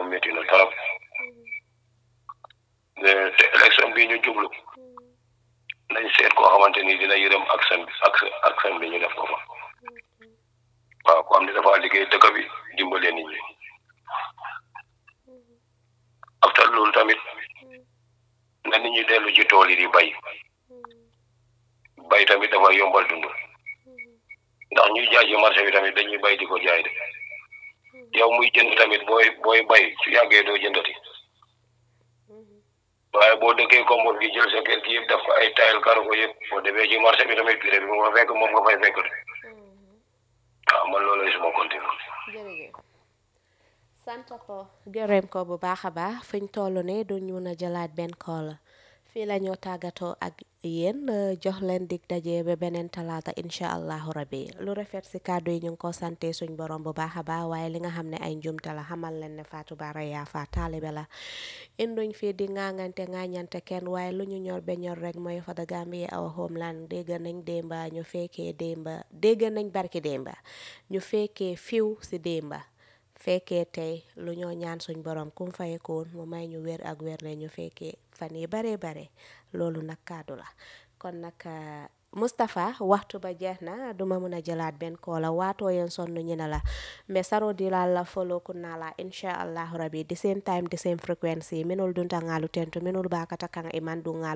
métti na trop te élection bi ñu jublu nañ seet koo xamante ni dina yërëm ak seen ak ak seen bi ñu def ko fa waaw ko am ne dafa liggéey dëkk bi dimbale nit ñi after loolu tamit na nit ñi dellu ci tool yi di bay bay tamit dafa yombal dund ndax ñuy jaay ci marché bi tamit dañuy bay di ko jaay de yow muy jënd tamit booy booy bay su yàggee doo jëndati waaye boo dëkkee kombor gi jël sa kër gi yëpp def ko ay tayal karo ko yëpp boo demee ci marché bi tamit prix bi nga fekk moom nga fay fekk de waaw man loolu suma continue jërëjëf sant ko gërëm ko bu baax a baax fiñ toll ne duñ mun a jëlaat benn call fii la ñoo tàggatoo ak yéen jox leen dig daje ba beneen talaata incha allahu rabbi lu rafet si kàddu yi ñu ngi ko sante suñ borom bu baax a baax waaye li nga xam ne ay njumte la xamal leen ne Fatou Bara Yaafa taalibe la induñ fii di ŋaaŋante ŋaañante kenn waaye lu ñu ñor ba ñor rek mooy for the Gambia our homeland dégg nañ démba ñu fekkee démba dégg nañ barki démba ñu fekkee fiw si démba fekkee tey lu ñoo ñaan suñ borom kum fayekoon mu may ñu wér ak wér le ñu fekkee fan yi bare bare loolu nag kàddu la kon nag Mustapha waxtu ba jeex na duma mun a jëlaat benn koola waatoo yen sonn ñu ne la mais saro di la la follow kun naa la insha allahu rabbi the same time the same frequency minul dunta ngalu tentu minul bakata kan iman du ngalu